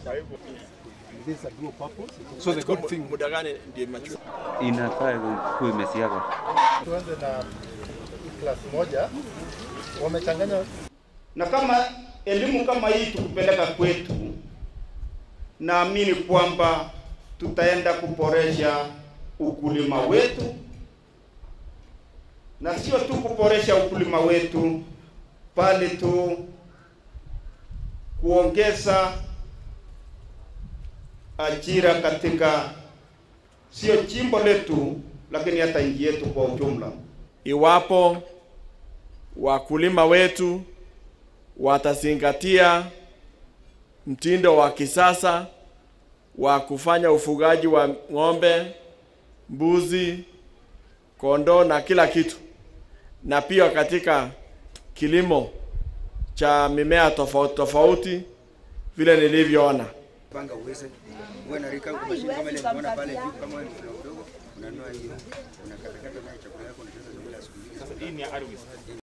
So the good thing Muda gani ndio mature? inafaa kuwa imesiagwa. tuanze na class moja wamechanganya na kama elimu kama hii tukupeleka kwetu, naamini kwamba tutaenda kuboresha ukulima wetu, na sio tu kuboresha ukulima wetu, bali tu kuongeza ajira katika sio jimbo letu, lakini hata nchi yetu kwa ujumla. Iwapo wakulima wetu watazingatia mtindo wa kisasa wa kufanya ufugaji wa ng'ombe, mbuzi, kondoo na kila kitu, na pia katika kilimo cha mimea tofauti tofauti vile nilivyoona. panga uweze uwe na rika kwa mashine kama ile unaona pale juu, kama wewe ni mdogo mdogo, unanunua hiyo unakatakata nayo chakula yako, unacheza chakula ya siku mbili.